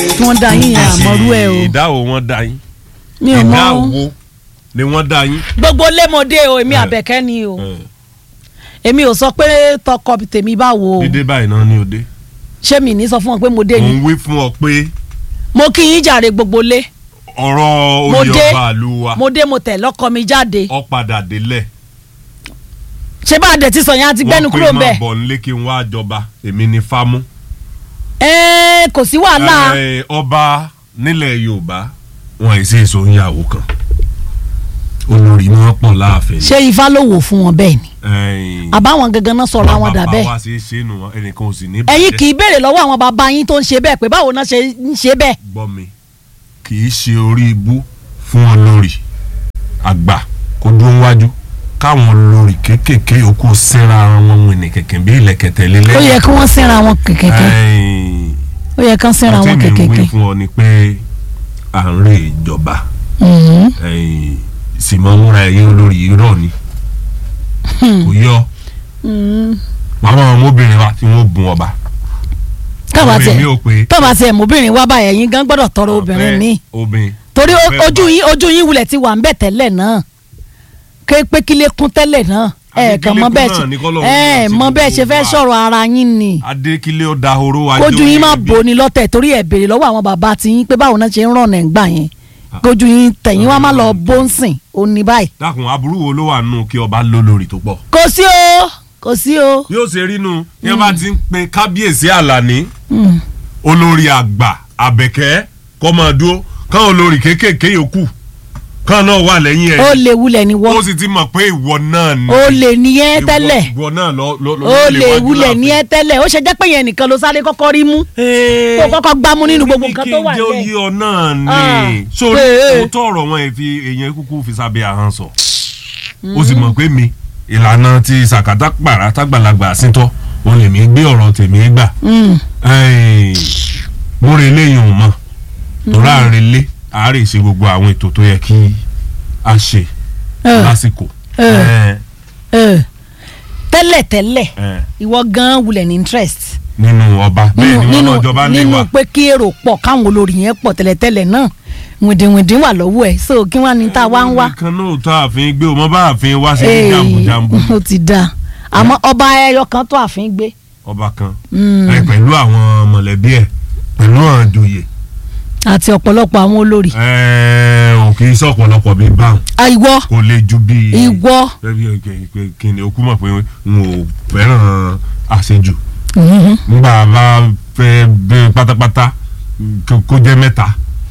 tí wọ́n dá yín yẹn àmọ́rú ẹ̀ o ìdáwó wọn dá yín mi ò mọ ìdáwó ni wọ́n dá yín. gbogbo lémọdé o èmi Eh. àbẹ̀kẹ́ ni o Eh, èmi ò sọ pé tọkọ tèmi báwo o dídé báyìí náà ni òde. ṣé mi ní sọ fún wọn pé mo dé mo ni ń wí fún ọ pé mo kí yín jàre gbogbo lé ọ̀rọ̀ Mo oyè dé. ọba àlú wa mo dé mo tẹ̀ lọ́kọ mi jáde ọ padà délẹ̀. ṣé bá a dẹ̀ ti sọ yẹn a ti gbẹ́nu kúrò wọ́n mbẹ́ pé máa bọ̀ nílé kí n wá jọba èmi ni fámú. ẹ́ẹ́ kò sí wàhálà Eh, ọba nílẹ̀ yorùbá wọn ì sí èso ìyàwó kan olórí ni wọ́n pọ̀ láàfin. ṣé ifá ló wò fún wọn bẹ́ẹ̀ ni Eh, àbáwọn gangan náà sọ̀rọ̀ àwọn dà bàbá bẹ́ẹ̀ wa ṣe é ṣe nù wọn ẹnìkan ò sì ní ẹ̀yin kì í béèrè lọ́wọ́ àwọn bàbá yín tó ń ṣe bẹ́ẹ̀ pé báwo náà ṣe ń ṣe bẹ́ẹ̀ gbọ́ mi kì í ṣe orí ibú fún olórí àgbà kó dúró wájú káwọn olórí kéékèèké yòókù síra wọn wìnì kẹ̀kẹ́ bí ilẹ̀kẹ̀tẹ̀ lélẹ̀. ó yẹ kí wọ́n sínra wọn kẹ̀kẹ́ ó yẹ kí wọ́n sínra wọn àti mi ń wí kẹ̀kẹ́ fún ọ ni pé à ń rè ìjọba ẹ̀yìn sì mọ múra ẹ̀yìn olórí irọ́ ni kò yọ màmá ọmọbìnrin wa tí wọ́n bùn ọba káwa Ọmọ tẹ èmi ò pé káwa tẹ mọbìnrin wá báyẹn yín gan gbọ́dọ̀ tọrọ obìnrin ọ̀fẹ́ mi obìnrin torí o- ọ̀fẹ́ ojú ọba. yín ojú yín wulẹ̀ ti wà ń bẹ̀ tẹ́lẹ̀ náà ké pé kílé kún tẹ́lẹ̀ náà ẹ Àbí kàn kílé mọ kún bẹ́ẹ̀ náà ṣe ní k'Ọlọ́run ẹ yóò ṣe mọ bẹ́ẹ̀ ṣe gbogbo fẹ́ wa. sọ̀rọ̀ ara yín ni adékílé ó dahoro wájú kójú yín má orí bò ní lọ́tẹ̀ torí ẹ̀ béèrè lọ́wọ́ àwọn bàbá tí yín pé báwo náà ṣe ń rọ̀nà ẹ̀ ń gbà yẹn kójú yín tẹ̀yìn wá má lọ bó ń sìn ó ní báyìí dákun aburú wo ló wà nù kí ọba lólórí tó pọ̀. kò sí o kò sí o yóò ṣe rí nu ní wọn bá ti ń pe kábíyèsí àlàní Mm. olórí àgbà àbẹ̀kẹ́ kọ́mọdúró kán olórí kéékèèké yòókù kán náà wà lẹ́yìn ó ẹ̀ lè wulẹ̀ ní ó wọ́ sì ti mọ̀ pé ìwọ náà ni ó lè ní ẹ́ ìwọ- tẹ́lẹ̀ ìwọ náà lọ lọ lọ ó lè lè wájú wulẹ̀ ní láàfin. ẹ́ tẹ́lẹ̀ ó ṣe jẹ́ pé yẹn nìkan ló sáré kọ́kọ́ rí mú tó kọ́kọ́ gbámú nínú gbogbo nǹkan tó wà kí n jẹ́ nílẹ̀ oyè ọ náà Ah, ni sórí pé- òótọ́ ọ̀rọ̀ wọn ẹ̀ fi èèyàn kúkú fi sábẹ́ ahọ́n sọ ó sì mọ̀ pé mi ìlànà ti sàkátà pàrà tágbàlagbà síntọ́ òun lèmi gbé ọ̀rọ̀ tèmi gbà Mm. Ẹ́ẹ̀, mo rè léyìn òun mọ́ torí à ń relé àárẹ̀ ṣe gbogbo àwọn ètò tó yẹ kí a ṣe Eh. lásìkò. Eh. Ẹ́ẹ̀, Eh. tẹ́lẹ̀ tẹ́lẹ̀ ẹ́ẹ̀, ìwọ gan wulẹ̀ ní interest nínú ọba bẹ́ẹ̀ ni wọ́n náà jọba lé nínú wa pé kí èrò pọ̀ káwọn olórí yẹn pọ̀ tẹ́lẹ̀tẹ́lẹ̀ náà wìndìnwìndìn wà lọ́wọ́ ẹ̀ so kí wọ́n á ní tá a wá ń wá. nìkan náà tó ààfin gbé o mọ bá ààfin wá sí ní Ee, jàǹbùjàǹbù ó ti dáa àmọ́ ọba ẹyọ kan tó àfin gbé. ọba kan Mm. ẹ pẹ̀lú àwọn mọ̀lẹ́bí ẹ̀ pẹ̀lú àwọn ìjòyè àti ọ̀pọ̀lọpọ̀ àwọn olórí. ẹ̀ ò kì í sọ ọ̀pọ̀lọpọ̀ bíi báwọn Ah, ìwọ kò lè ju bíi ìwọ bẹ́ẹ̀ kí ni okú mọ̀ pé n ò fẹ́ràn àṣejù Mhm. nígbà bá fẹ́ bẹ́ pátápátá kó- kó jẹ́ mẹ́ta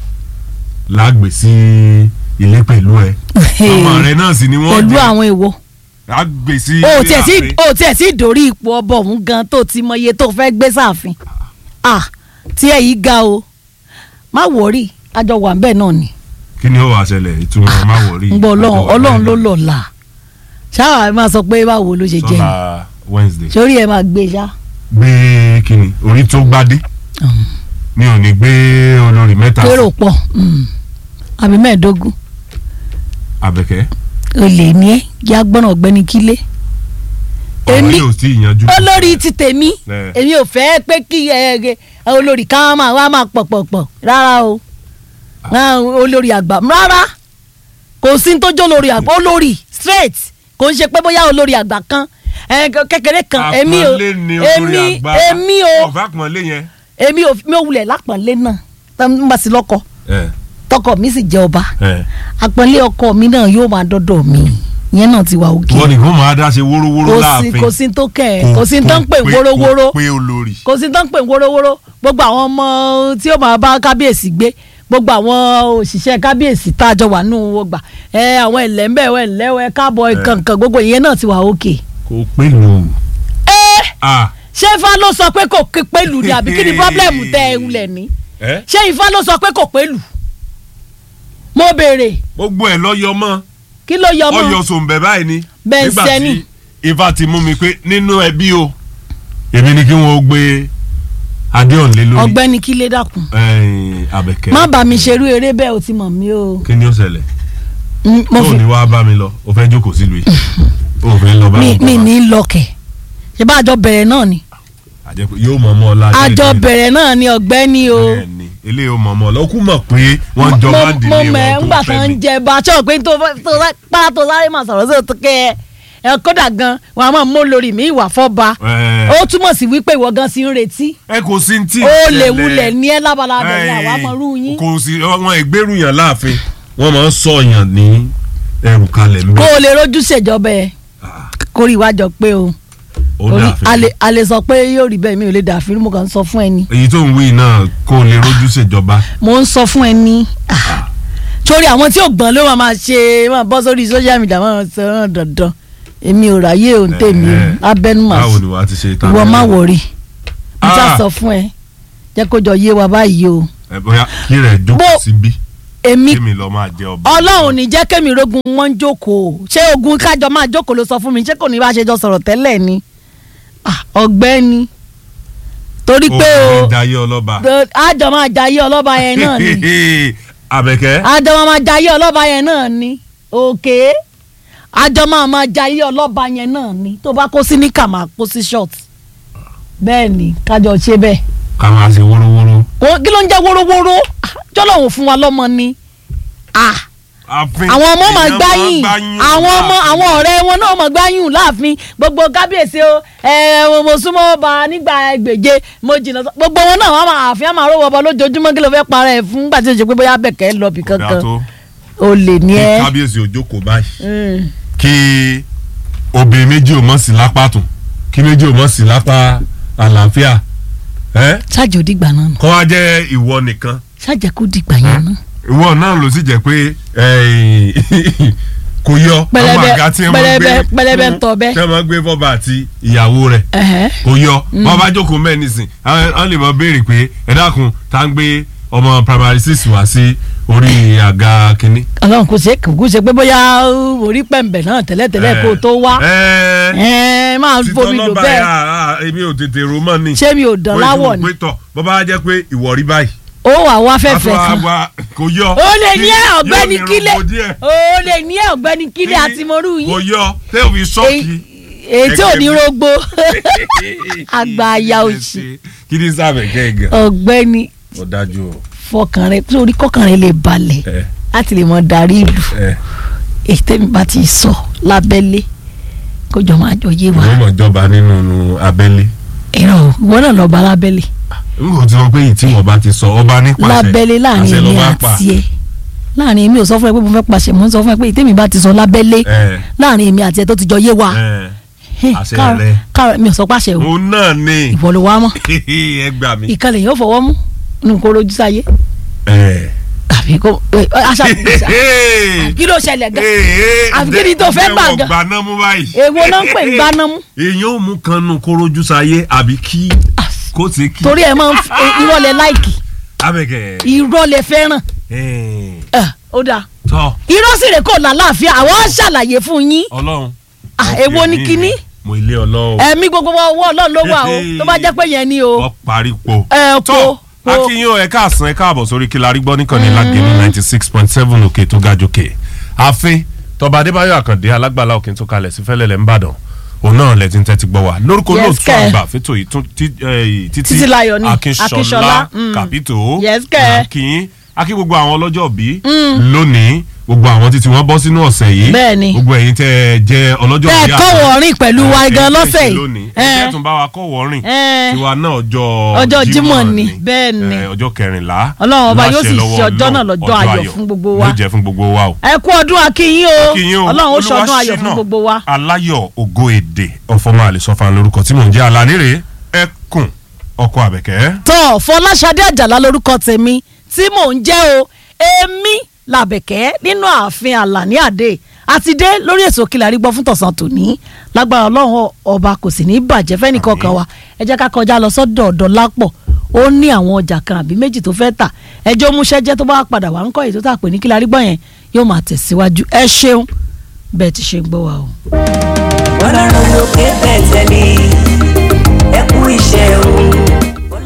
lágbè sí ilé pẹ̀lú ẹ ọmọ rẹ náà sì ni wọ́n pẹ̀lú jẹ́ àwọn èèwọ̀ lágbè sí o ilé tiẹ̀ sí ààfin. o tiẹ̀ sí dórí ipò ọbọ̀ ọ̀hún gan tó ti mọ iye tó fẹ́ gbé sáàfin ah tí ẹ yìí ga o má wọrí àjọ wà bẹ́ẹ̀ náà ni kí ni ó wàá ṣẹlẹ̀ ìtumọ̀ má wọrí ń gbọ́ ọlọ́run ọlọ́run ló lọ́la ṣáà ẹ máa sọ pé báwo ló ṣe jẹ́ ni sọlá Wednesday sórí ẹ máa gbé ṣá. gbé kíni orí tó gbádé mi ò ní gbé olórí mẹ́ta kérò pọ̀ mm. àbí mẹ́ẹ̀ẹ́dógún Àbẹ̀kẹ́ olè ní ẹ kí agbọ́nà ọ̀gbẹ́ni kílé. ọ̀rọ̀ èmi yóò tí ì yanjú. olórí ti tèmi Ẹ. èmi ò fẹ́ pé kí ẹ ẹ olórí ká máa wá máa pọ̀pọ̀pọ̀ rárá o Ah, olórí àgbà rárá kò sí ní tó jó olórí àgbà olórí straight kò ń ṣe pé bóyá olórí àgbà kan ẹ, kékeré kan èmi ò àpọ́nlé ni olórí èmi àgbà èmi ò ọ̀fà àpọ́nlé yẹn. èmi ò mi ò wulẹ̀ lápọ̀nlé náà tó ń bá sí lọ́kọ ẹ tọkọ mi sì jẹ́ ọba ẹ àpọ̀nlé ọkọ mi náà yóò máa dọ́dọ̀ mi yẹn náà ti wà òkè wọ́n ní kó máa dá ṣe wórówóró kò sí láàfin. kò sí tó kẹ̀ ẹ́ kò sí tó ń pè kò pé- wórówóró kò pé olórí. kò sí tó ń pè wórówóró gbogbo àwọn ọmọ tí ó máa bá kábíyèsí gbé gbogbo àwọn òṣìṣẹ́ kábíyèsí tá a jọ wà nù ọgbà ẹ àwọn ẹlẹ́mbẹ̀ ẹ lẹ́wọ̀ ẹ káàbọ̀ ẹ kankan gbogbo ìyẹn náà ti wà òkè. kò pé lò. ẹ ah ṣé ifá ló sọ pé kò ké pẹ̀lú ni àbí kí ni pọ́blẹ́mù tẹ ẹ wulẹ̀ ní ẹ ṣé ifá ló sọ pé kò pẹ̀lú mo béèrè gbogbo ẹ lọ́yọ̀ mọ́ kí ló yọ ọyọ mọ́ sòǹbẹ báyìí ni. Bẹ́ẹ̀ nígbà sẹ́ni. tí ifá ti mú mi pé nínú ẹbí o èmi ni kí wọ́n gbé adéhùn lé lórí. ọ̀gbẹ́ni kílé dákun ẹ̀ẹ́n, Àbẹ̀kẹ́. má bá mi ṣerú eré bẹ́ẹ̀ o ti mọ̀ mí o kí ni ó ṣẹlẹ̀ Mm, mo tó fi ní wàá bá mi lọ o fẹ́ jókòó sílùú yìí o fẹ́ lọ bá mi mi mi ní lọkẹ̀ ṣe bá àjọ bẹ̀rẹ̀ náà ni àjẹpẹ́ yóò mọ̀ ọmọ ọlá àjọ bẹ̀rẹ̀ náà ni ọ̀gbẹ́ni o Bẹ́ẹ̀ ni. eléyìí ó mọ̀ mọ́ lọ kú mọ̀ pé wọ́n jọ bá ń mo dìlé mẹ wọn ńgbà tó tó fẹ́ ń mi. jẹ bàtọ pé tó tó pa tó sáré máa sọ̀rọ̀ sí òtún kẹ ẹ kódà gan wọn a máa mú lórí mi ìwà fọba Ẹ. ó túmọ̀ sí wípé ìwọ gan sì ń retí ẹ kò sí tí. ó lè wulẹ̀ ní ẹ lábalábẹ̀ ní àwa mọ̀ rú yín kò sí wọn ìgbérù yàn láàfin wọn máa ń sọ yàn ní ẹrù kalẹ̀ ń kó bẹ̀. o lè rojú ṣèjọba ẹ kórìí wájọ pé o ó Orí- dàfin. a lè- a lè sọ pé yóò rí bẹ́ẹ̀ mi ò lè dàfin mo kàn ń sọ fún ẹ ni èyí tó ń wí náà kó o lè rójú ṣèjọba. mo ń sọ fún ẹ ní ah, torí àwọn tí ò gbọ́n ló máa máa ṣe máa bọ́ sórí social media máa sọ ọ́n dandan èmi ò ráyè òun tèmi o Eh, abẹ́nu máa báwo sùn ni wàá ti ṣe tán. ìwọ má wọrí mo Ah. sá sọ fún ẹ jẹ́ kó jọ yé wa báyìí o ẹ bóyá kí rẹ̀ jókòó Bó- síbí èmi kémi lọ máa jẹ ọba. ọlọ́run ní jẹ́ kémi rogun wọn ń jókòó ṣé ogun kájọ máa jókòó ló sọ fún mi ṣé kò ní bá ṣe jọ sọ̀rọ̀ tẹ́lẹ̀ ni Ah, ọ̀gbẹ́ni torí pé o ó ń jayé ọlọ́ba. àjọ máa jayé ọlọ́ba yẹn náà ni àbẹ̀kẹ́. àjọ máa máa jayé ọlọ́ba yẹn náà ni òkè àjọ máa máa jayé ọlọ́ba yẹn náà ni tó bá kó sí níkà máa kó sí short bẹ́ẹ̀ ni kájọ ṣe bẹ́ẹ̀ ká máa ṣe wórówóró. Kò- kí ló ń jẹ́ wórówóró Ah, jọ́lọ́hún fún wa lọ́mọ ni ah àfin àwọn ọmọ máa èèyàn gbáyìn gbáyìn àwọn ọmọ láàfin. àwọn ọ̀rẹ́ wọn náà máa gbáyìn láàfin gbogbo kábíyèsí o ẹ mo súnmọ́ ọba nígbà ẹgbèje mo jìnnà sọ- gbogbo wọn náà wọn máa àfin àmọ́ àrò wọba lójoojúmọ́ kí ló fẹ́ para ẹ̀ fún gbàtí o ṣe pé bóyá bẹ̀kẹ́ lọ bì Kò dáa kankan tó. o lè ní kí ẹ. kábíyèsí òjókòó báyìí Mm. kí obìnrin méjì ò mọ̀ sí lápá tún kí méjì ò mọ̀ sí lápá àlàáfíà ẹ ṣáàjì ò dìgbà náà nù kọ́ wá jẹ́ ìwọ nìkan ṣáàjì kò dìgbà yẹn náà. ìwọ náà ló sì jẹ́ pé eh, kò yọ Pẹlẹbẹ- àwọn àga tí wọ́n máa gbé pẹlẹbẹ- pẹlẹbẹ fún- tọ̀ bẹ́. tí wọ́n máa gbé fọ́ba àti ìyàwó rẹ̀ Ẹ̀hẹ́. kò yọ wọ́n bá jókòó mẹ́ẹ̀ nísìn àwọn àwọn lè máa béèrè pé ẹ dákun tá ń gbé ọmọ primary six wá sí orí àga kínní. ọlọ́run kò ṣe kò ṣe pé bóyá uh, orí pẹ̀mbẹ̀ náà tẹ́lẹ̀tẹ́lẹ̀ kó o tó wá ẹ ẹ máa títọ́ fomi lò lọ́ba bẹ́ẹ̀ yà á èmi ò tètè rò mọ́ ni. ṣé mi ò dán láwọ̀ ni pé tọ̀ bọ́ bá jẹ́ pé ìwọ rí báyìí. ó wà wá fẹ́fẹ́ Aṣọ kan. àwa kò yọ. ó lè ní ẹ Yóò ọ̀gbẹ́ni ní kílẹ̀ rògbò díẹ̀. ó lè ní ẹ ọ̀gbẹ́ni kílẹ̀ àti morú kò yín yọ tẹ́ ò fi ṣọ́ọ̀kì. èyí tí ò ní Ẹgbẹ́ mi. rogbo àgbà àyà òsì kí ni sábẹ̀ kẹ́gàn. ọ̀gbẹ́ni ó dájú o. fọkàn rẹ lórí kọkàn rẹ lè balẹ̀ ẹ láti lè mọ darí ìlú ẹ èyí tẹ́mi bá ti sọ lábẹ́lé kó jọ máa jọ yé wa wọ́n mọ̀ jọba nínú abẹ́lé. ìrọ̀ ìwọ náà lọ́ọ́ bá lábẹ́lé n kò tí wọ́n pé yìí tí wọ́n bá ti sọ ọba nípasẹ̀ lábẹ́lé láàrin àṣẹ ló èmi bá pa. àti ẹ láàrin èmi ò sọ fún ẹ pé mo fẹ́ pàṣẹ mo ń sọ fún ẹ pé ìtẹ́mi bá ti sọ lábẹ́lé ẹ láàrin èmi àti ẹ tó ti jọ yé wa ẹ Hey, àṣẹ káàrọ̀- rẹ. káàrọ̀ mi ò sọ pàṣẹ o òun náà ni ìwọ ló wá mọ́ ẹ gbà mí. ìkànnì yóò fọwọ́ mú nínú kó rojú sáyé ẹ. àbí kó ẹ, aṣa kí ló ṣẹlẹ̀ gan Àfi kí ni tó fẹ́ gbà gan? gbaná mú báyìí. èwo náà ń pè ń gbaná mú èèyàn ò mú kan nù kórójú sáyé àbí kí kó ti kí. torí ẹ máa ń f- ẹ, irọ́ lẹ láìkì abẹ́kẹ̀. irọ́ lẹ fẹ́ràn ẹ̀, ẹ, ó dáa tọ́ irọ́ sì rè kò lálàáfíà àwọn ṣàlàyé fún yín ọlọ́run. Ah, èwo ni kíní? mo ilé ọlọ́run. ẹ̀mí gbogbo ọwọ́ ọlọ́run ló wà o tó bá jẹ́ pé yẹn ni o ọ parí po. ẹ tó kó kó akínyìn ẹ káàsán ẹ káàbọ̀ sórí kí la rí gbọ́ nìkan ní lágẹ̀ẹ́nì ninety six point seven òkè tó ga jòkè ààfin tọba adébáyọ̀ àkàndé alágbàlá òkè tó kalẹ̀ sí fẹ́lẹ́lẹ̀ ńbàdàn òun náà lẹ ti ń tẹ́tí gbọ́ wa lórúkọ Yes, olóòtú kẹ́. àgbà fẹ́tò yìí tún tí- eh, títí Títílayọ̀ ni, akínṣọlá Akínṣọlá, mm. kàpító Yes, kẹ́. akínyìn akí gbogbo àwọn ọlọ́jọ́ bí lónìí gbogbo àwọn títí wọ́n bọ́ sínú ọ̀sẹ̀ yìí Bẹ́ẹ̀ni. gbogbo ẹ̀yin tẹ́ ẹ jẹ́ ọlọ́jọ́ tẹ́ ẹ bí kọ́ àná. wọ̀ọ́rìn pẹ̀lú wa Eh, gan ẹ̀yin tẹ́ lọ́sẹ̀ ṣe yìí lónìí ẹ, ẹ̀yin tún bá wa kọ́ wọ́ọ́rìn ẹ, tiwa náà ọjọ́ Ọjọ́ Jímọ̀ ni, ni bẹ́ẹ̀ ni. Eh, ọjọ́ kẹrìnlá Ọlọ́run ọba láṣẹ yóò sì lọ́wọ́ ṣe ọjọ́ náà Ọlọ́run, lọ́jọ́ ayọ̀ fún gbogbo wa. yóò jẹ́ fún gbogbo wa o. ẹ kú ọdún akínyìn o Kí yín o, ọlọ́run ó ṣọdún ayọ̀ Olúwaṣínà fún gbogbo wa. aláyọ̀ ògo èdè ọ̀fọ̀mọ́ àlẹ́sọ̀fà lórúkọ tí mò ń jẹ́ alánírè ẹkùn ọkọ àbẹ̀kẹ́. tọ́ fọláṣadé àjàlá lórúkọ tèmi tí mò ń jẹ́ o èmi làbẹ̀kẹ́ nínú ààfin àlàní àdé àti dé lórí èso kìlà rí gbọ́ fún tọ̀sán tòní lágbára ọlọ́run ọba kò sì ní í bàjẹ́ fẹ́nìkankan wa ẹ jẹ́ ká kọjá lọ sọ́dọ̀ ọ̀dọ̀ lápọ̀ ó ní àwọn ọjà kan àbí méjì tó fẹ́ tà ẹjọ́ múṣẹ́ jẹ́ tó bá padà wá ń kọ́ èyí tó tà pé ní kìlà rí gbọ́ yẹn yóò máa tẹ̀síwájú ẹ ṣeun bẹ́ẹ̀ ti ṣe ń gbọ́ wa o. ọlọ́run lókè bẹ̀tẹ̀ mi ẹ kú iṣẹ́ o.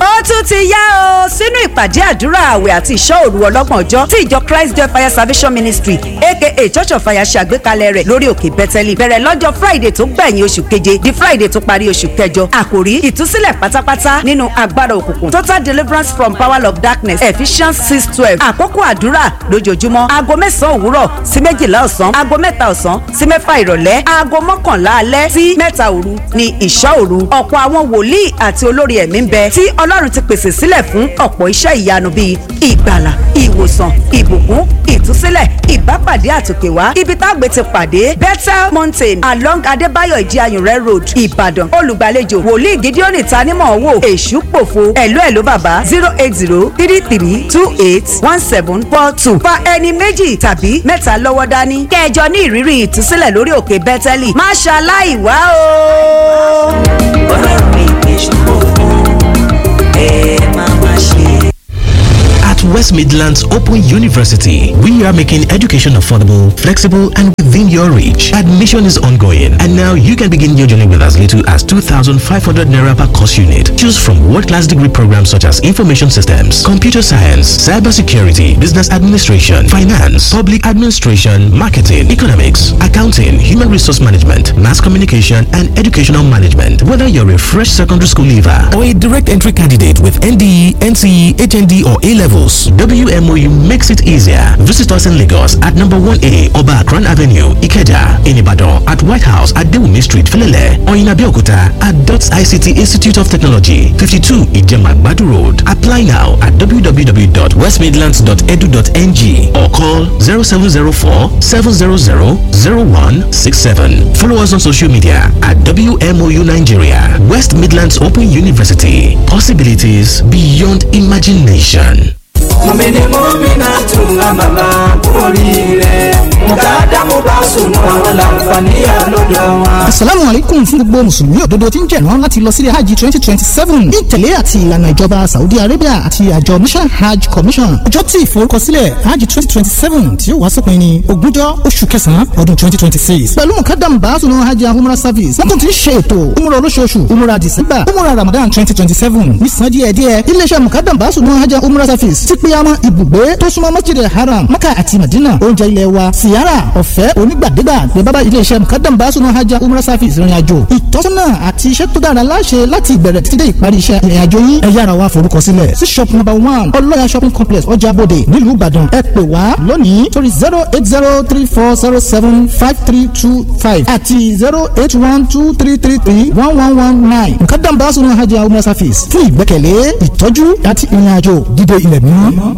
ó tún ti yá o sínú ìpàdé àdúrà àwẹ̀ àti ìṣọ́ òru ọlọ́gbọ̀n ọjọ́ tí ìjọ Christ Joy Fire Salvation Ministry aka Church of Fire ṣe àgbékalẹ̀ rẹ̀ lórí òkè Bẹ́tẹ́lì bẹ̀rẹ̀ lọ́jọ́ Friday tó gbẹ̀yìn oṣù keje di Friday tó parí oṣù kẹjọ àkòrí ìtúsílẹ̀ pátápátá nínú agbára òkùnkùn total deliverance from power of darkness Ephesians six twelve àkókò àdúrà lójoojúmọ́ aago mẹ́sàn-án òwúrọ̀ sí méjìlá ọ̀sán aago mẹ́ta ọ̀sán sí mẹ́fà ìrọ̀lẹ́ aago mọ́kànlá alẹ́ sí mẹ́ta òru ni ìṣọ́ òru ọ̀pọ̀ àwọn wòlíì àti olórí ẹ̀mí ń bẹ tí Ọlọ́run ti pèsè sílẹ̀ fún ọ̀pọ̀ iṣẹ́ ìyanu bíi ìgbàlà ìwòsàn ìbùkún ìtúsílẹ̀ ìbápàdé àtòkèwá ibi tágbé ti pàdé Bethel Mountain along Adébáyọ̀ ìdíayùnrẹ́ road Ìbàdàn olùgbàlejò wòlíì Gideon tanímọ̀ wò èṣù pòfo ẹ̀lú ẹ̀lú bàbá zero eight zero three three two eight one seven four two fa ẹni méjì tàbí mẹ́ta lọ́wọ́ dání kẹjọ ní ìrírí ìtúsílẹ̀ lórí òkè Bẹ́tẹ́lì má ṣaláì wá o. ọlọ́run ìpè ṣùgbọ́n ẹ máa má ṣe. At West Midlands Open University, we are making education affordable, flexible, and within your reach. Admission is ongoing, and now you can begin your journey with as little as 2,500 naira per course unit. Choose from world-class degree programs such as information systems, computer science, cybersecurity, business administration, finance, public administration, marketing, economics, accounting, human resource management, mass communication, and educational management. Whether you're a fresh secondary school leaver or a direct entry candidate with NDE, NCE, HND, or A levels, WMOU makes it easier. Visit us in Lagos at number 1A Oba Akran Avenue, Ikeja, in Ibadan, at White House at Dewumi Street, Felele, or in Abeokuta at DOTS ICT Institute of Technology, 52 Ijema Badu Road. Apply now at www.westmidlands.edu.ng or call 0704 700 0167. Follow us on social media at WMOU Nigeria, West Midlands Open University. Possibilities beyond imagination. mọ̀mìnì mọ́mìnà tún àmàlà oríire mùkàdámù bá sùnú àwọn làǹfààní àlọ́dọ̀ wọn. asalaamu aleykum fún gbogbo mùsùlùmí òdodo tí ń jẹ̀rán láti lọ sílé hajj twenty twenty seven ní ìtẹ̀lé àti ìlànà ìjọba saudi arabia àti àjọ mission hajj commission ọjọ́ tí ìforúkọsílẹ̀ hajj twenty twenty seven tí ó wá sópin ní ogúnjọ́ oṣù kẹsàn-án ọdún twenty twenty six pẹ̀lú mùkàdámù bá sùnú hajj and umrah service wọ́n tún ti ń ṣe ètò umrah olóṣooṣù umrah december umrah ramadan twenty twenty seven nísàn díẹ̀díẹ̀ iléeṣẹ́ mùkàdámù bá sùnú hajj and umrah service ti pé àmọ́ ibùgbé tó súnmọ́ masjid haram maka àti madina oúnjẹ ilẹ̀ wa siyara ọ̀fẹ́ onígbàdégbà ní bábá iléeṣẹ́ mukadam basunu hajj umrah service ìrìn àjò ìtọ́sọ́nà àti iṣẹ́ tó dára láṣẹ láti ìbẹ̀rẹ̀ títí dé ìparí iṣẹ́ ìrìn àjò yín ẹ yára wá forúkọ sílẹ̀ sí shop number one ọlọ́yà shopping complex ọjà bòde nílùú ìbàdàn ẹ pè wá lónìí torí zero eight zero three four zero seven five three two five àti zero eight one two three three three one one one nine mukadam basunu hajj umrah service fún ìgbẹ́kẹ̀lé ìtọ́jú àti ìrìn àjò dídé ilẹ̀ mímọ́.